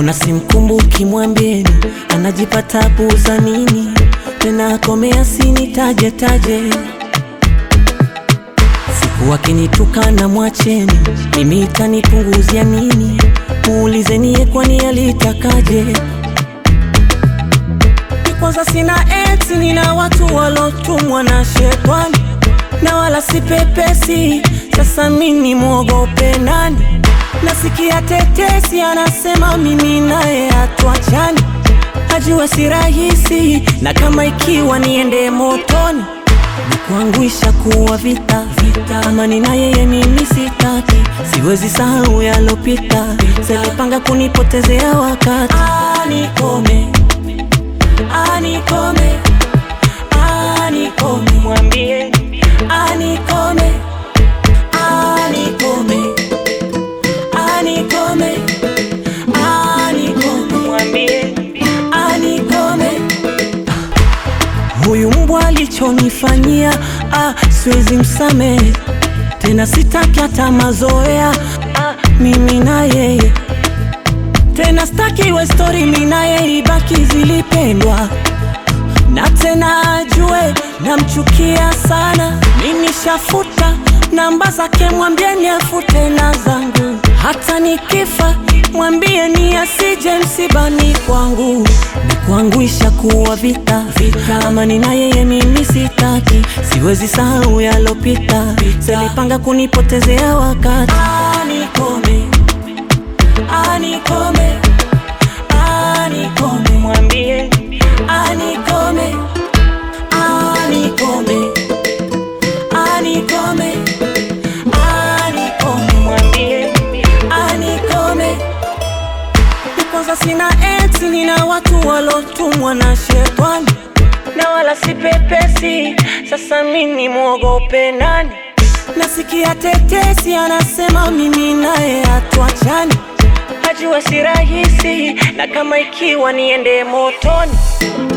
mbona simkumbuki? Mwambieni anajipa tabu za nini? Tena akomea sinitaje taje, siku akinitukana mwacheni, mimi itanipunguzia nini? Muulizeni ye kwani alitakaje? Ni kwanza sina eti, nina watu walotumwa na shetani na wala si pepesi. Sasa mimi mwogope nani? Nasikia tetesi anasema mimi naye hatuachani, ajue si rahisi, na kama ikiwa niende motoni ni kuangwisha kuwa vita vita, amani na yeye mimi sitaki, siwezi sahau yalopita, selipanga kunipotezea wakati. Anikome, anikome, anikome, mwambie anikome, anikome, anikome, anikome, mwambie anikome. Huyu mbwa alichonifanyia, ah, siwezi msamehe tena, sitaki hata mazoea ah, mimi na yeye tena, sitaki iwe stori, mimi na yeye ibaki zilipendwa na tena ajue namchukia sana. Mimi shafuta namba zake, mwambieni afute na zangu. Hata nikifa mwambieni asije msibani kwangu. Ni kuangwisha kuwa vita vita, amani na yeye mimi sitaki, siwezi sahau yalopita, selipanga kunipotezea wakati. Anikome, anikome, anikome, mwambie anikome, anikome, anikome, anikome, mwambie anikome. Ni kwanza sina eti, nina watu walotumwa na shetani na wala si pepesi. Sasa mimi mwogope nani? Nasikia tetesi anasema mimi naye hatuachani, ajue si rahisi, na kama ikiwa niende motoni